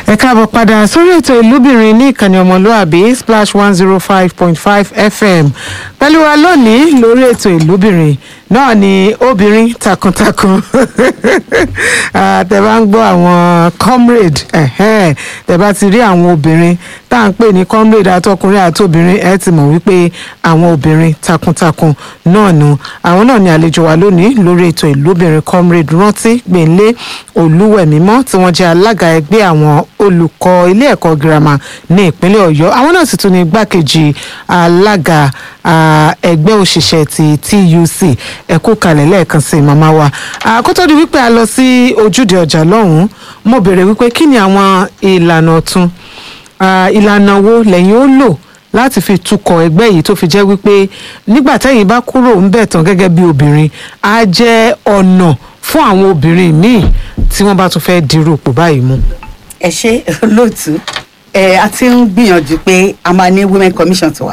ẹ káàbọ̀ padà sórí ètò ìlúbìnrin ní ìkànnì ọmọlúàbí splash one zero five point five fm pẹ̀lú wa lónìí lórí ètò ìlúbìnrin náà ni obìnrin takuntakun Ah, tẹ bá ń gbọ́ àwọn comrade ẹ̀hẹ́n, tẹ bá ti rí àwọn obìnrin tá à ń pè ní comrade àtọkùnrin àtobìnrin ẹ ti mọ̀ wípé àwọn obìnrin takuntakun náà nu àwọn náà ni àlejò wa lónìí lórí ètò ìlúbìnrin comrade rántí gbẹ̀ǹlé olúwẹ̀mímọ́ tí wọ́n jẹ́ alága ẹgbẹ́ àwọn olùkọ́ ilé ẹ̀kọ́ girama ní ìpínlẹ̀ ọ̀yọ́ àwọn náà sì tún ní igbákejì alága ah, ẹgbẹ́ òṣìṣẹ́ ti tuc ẹ kú kalẹ̀ lẹ́ẹ̀kan sí màmá wa Ah, kó tó di wípé a lọ sí ojúde ọjà lọ́hùn-ún mo béèrè wípé kí ni àwọn ìlànà ọ̀tun Ah, ìlànà wo lẹ́yìn ó lò láti fi tukọ̀ ẹgbẹ́ yìí tó fi jẹ́ wípé nígbà tẹ́yìn bá kúrò ń bẹ̀ tán gẹ́gẹ́ bí obìnrin á jẹ́ ọ̀nà fún àwọn obìnrin míì tí wọ́n bá tún fẹ́ dirú ipò báyìí mú. ẹ ṣe olóòtú ẹ a ti ń gbìyànjú pé a máa ní women commission tiwa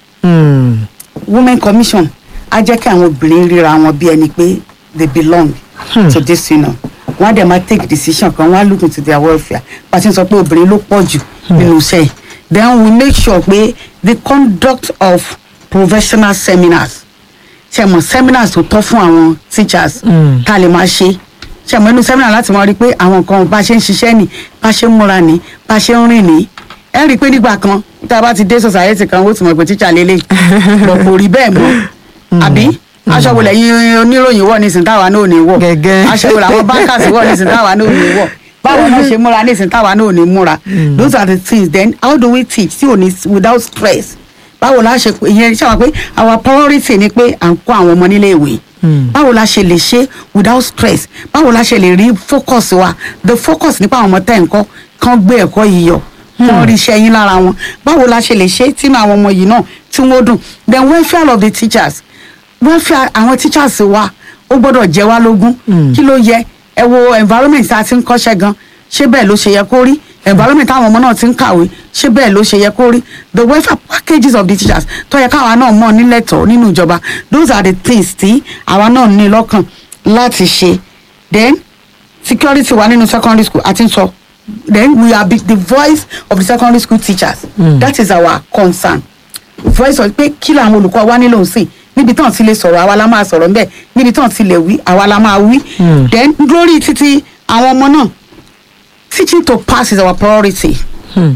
Hmm. women commission á jẹ́ kí àwọn obìnrin ríra wọn bí ẹni pé they belong to this union wọ́n á dẹ̀ máa take decision kan wọ́n á look into their welfare pàṣẹ sọ pé obìnrin ló pọ̀ jù nínú iṣẹ́ yìí then we make sure pé the conduct of professional seminars ṣe mọ̀ seminars tó tọ́ fún àwọn teachers Mm. ká lè máa ṣe ṣe mọ̀ inú seminar láti mọ̀ rí pé àwọn nǹkan bá ṣe ń ṣiṣẹ́ nì bá ṣe ń múra nì bá ṣe ń rìn nì ẹ rí i pé nígbà kan tá a bá ti dé society kan ó ti mọ̀ pé teacher lélẹ̀ bọ̀ kò rí bẹ́ẹ̀ mọ́ àbí aṣọ wo lẹ́yìn oníròyìn wọ̀ nísìnyí táwa náà ò ní wọ̀ Gẹ́gẹ́. aṣọ wo làwọn bankers wọ̀ nísìnyí táwa náà ò ní wọ̀ báwo náà ṣe múra nísìnyí táwa náà ò ní múra those are the things then how do we teach tí ò ní without stress báwo la ṣe ìyẹn ṣe wà pé our priority ni pé à ń kó àwọn ọmọ nílé ìwé báwo la ṣe lè ṣe without stress báwo la ṣe lè rí focus wa the focus nípa àwọn ọmọ tẹ̀ ń kọ́ kán gbé ẹ̀kọ́ yìí yọ kán rí iṣẹ́ yín lára wọn báwo la ṣe lè ṣe tínú àwọn ọmọ yìí náà tí wọ́n dùn then welfare of the teachers welfare àwọn teachers wa ó gbọ́dọ̀ jẹ́ wá lógún kí ló yẹ ẹ wo environment tá a ti ń kọ́ṣẹ́ gan ṣé bẹ́ẹ̀ ló ṣe yẹ kó rí environment táwọn ọmọ náà ti ń kàwé ṣé bẹ́ẹ̀ ló ṣe yẹ kó rí the welfare packages of the teachers tó yẹ káwa náà mọ̀ nílẹ̀tọ̀ nínú ìjọba those are the things tí àwa náà ní lọ́kàn láti ṣe then security wa nínú secondary school àti sọ then we are be the voice of the secondary school teachers mm. that is our concern voice of pé kí làwọn olùkọ́ wa nílò sí níbi tán ti lè sọ̀rọ̀ àwa la máa sọ̀rọ̀ ńbẹ̀ níbi tán ti lè wí àwa la máa wí then lórí títí àwọn ọmọ náà teaching to pass is our priority Hmm.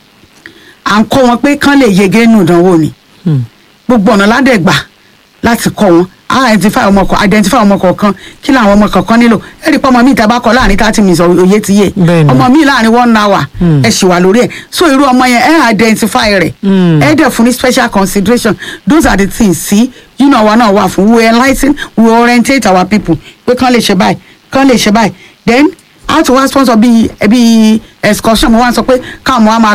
à ń kọ́ wọn pé kán lè yege nínú ìdánwò ni Hmm. gbogbo ọ̀nà ládẹ́gbà láti kọ́ wọn á identify ọmọ kọ identify ọmọ kọ̀ọ̀kan kí làwọn ọmọ kọ̀ọ̀kan nílò ẹ rí i pé ọmọ mi ìta bá kọ láàrin thirty minutes òye ti yé Bẹ́ẹ̀ni. ọmọ mi láàrin one hour Hmm. ẹ ṣì wà lórí ẹ so irú ọmọ yẹn ẹ identify rẹ Hmm. ẹ dẹ̀ fún ní special consideration those are the things sí you know àwa náà wà fún we enligh we orientate our people pé kán lè ṣe báyìí kán lè ṣe báyìí then how to wá sponsor bíi bíi excursion mo wá sọ pé káwọn ọmọ wa máa